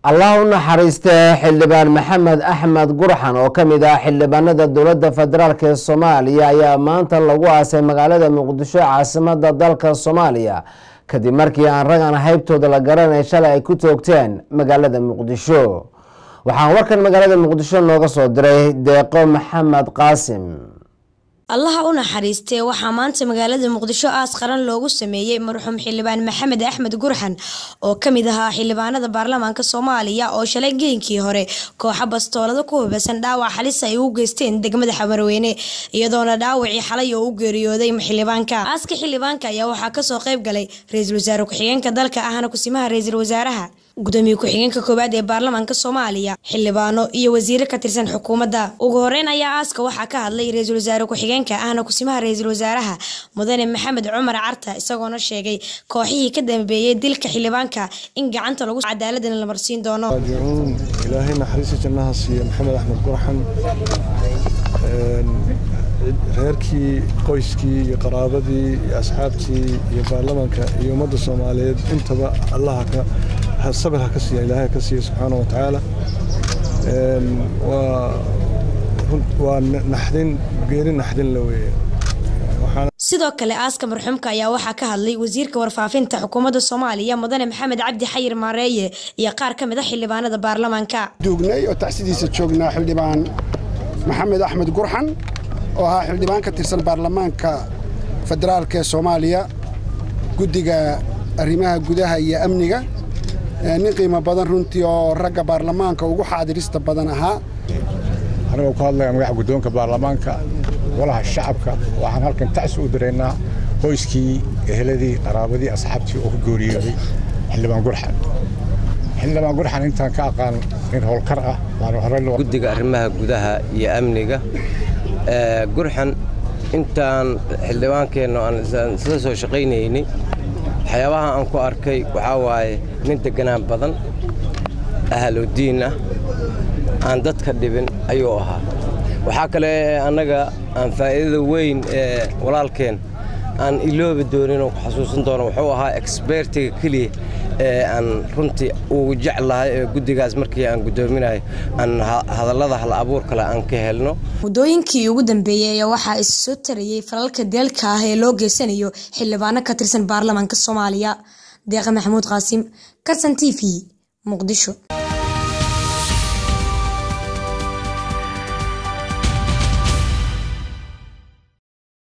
allah u naxariistee xildhibaan maxamed axmed gurxan oo ka mid ah xildhibaanada dowladda federaalk ee soomaaliya ayaa maanta lagu aasay magaalada muqdisho caasimada dalka soomaaliya kadib markii aan rag aan haybtooda la garanay shalay ay ku toogteen magaalada muqdisho waxaan warkan magaalada muqdisho nooga soo diray deeqo maxamed qaasim allaha u naxariistee waxaa maanta magaalada muqdisho aas qaran loogu sameeyey marxuum xildhibaan maxamed axmed gurxan oo kamid ahaa xildhibaanada baarlamaanka soomaaliya oo shalay geenkii hore kooxa bastoolada ku hubaysan dhaawac xalis ay u geysteen degmada xamarweyne iyadoona dhaawacii xalay oo u geeriyooday xildhibaanka aaska xildhibaanka ayaa waxaa kasoo qayb galay ra-iisul wasaare ku-xigeenka dalka ahna kusimaha ra-iisul wasaaraha gudoomiye ku-xigeenka koowaad ee baarlamaanka soomaaliya xildhibaano iyo wasiire ka tirsan xukuumadda ugu horeyn ayaa aaska waxaa ka hadlay ra-iisul wasaare ku-xigeenka ahna kusimaha ra-iisul wasaaraha mudane maxamed cumar carta isagoona sheegay kooxihii ka dambeeyey dilka xildhibaanka in gacanta lagu cadaaladana la marsiin doono raajicuun ilaahay naxariista jannaha siiya maxamed axmed gurxan reerkii qoyskii iyo qaraabadii iyo asxaabtii iyo baarlamaanka iyo ummadda soomaaliyeed intaba allaha ka sabir ha ka siiya ilaahay ka siiya subxaana wa tacaala waa naxdin geeri naxdin la weeye sidoo kale aaska marxuumka ayaa waxaa ka hadlay wasiirka warfaafinta xukuumadda soomaaliya mudane maxamed cabdi xayir maareeye iyo qaar ka mid a xildhibaanada baarlamaanka duugnay oo tacsidiisa joognaa xildhibaan maxamed axmed gurxan oo ahaa xildhibaan ka tirsan baarlamaanka federaalk ee soomaaliya guddiga arrimaha gudaha iyo amniga nin qiimo badan runtii oo ragga baarlamaanka ugu xaadirista badan ahaa anigoo ku hadlaya magaxa guddoonka baarlamaanka golaha shacabka waxaan halkan tacsi u diraynaa qoyskii eheladii qaraabadii asxaabtii oo ku gooriyooday xildhibaan gurxan xildhibaan gurxan intaan ka aqaan nin howlkar ah guddiga arrimaha gudaha iyo amniga gurxan intaan xildhibaankeenna aan isla soo shaqaynaynay waxyaabaha aan ku arkay waxaa waaye nin deganaan badan ahalodiin ah aan dadka dhibin ayuu ahaa waxaa kale annaga aan faa'iidada weyn ee walaalkeen aan iloobi doonin oo ku xasuusan doono wuxuu ahaa exbertiga keliya ee aan runtii ugu jeclahay ee guddigaas markii aan guddoominahay aan hadallada hal abuur kale aan ka helno muddooyinkii ugu dambeeyey ayaa waxaa is soo tarayey falalka deelka ah ee loo geysanayo xildhibaano ka tirsan baarlamaanka soomaaliya deeqa maxamuud qaasim karsan t v muqdisho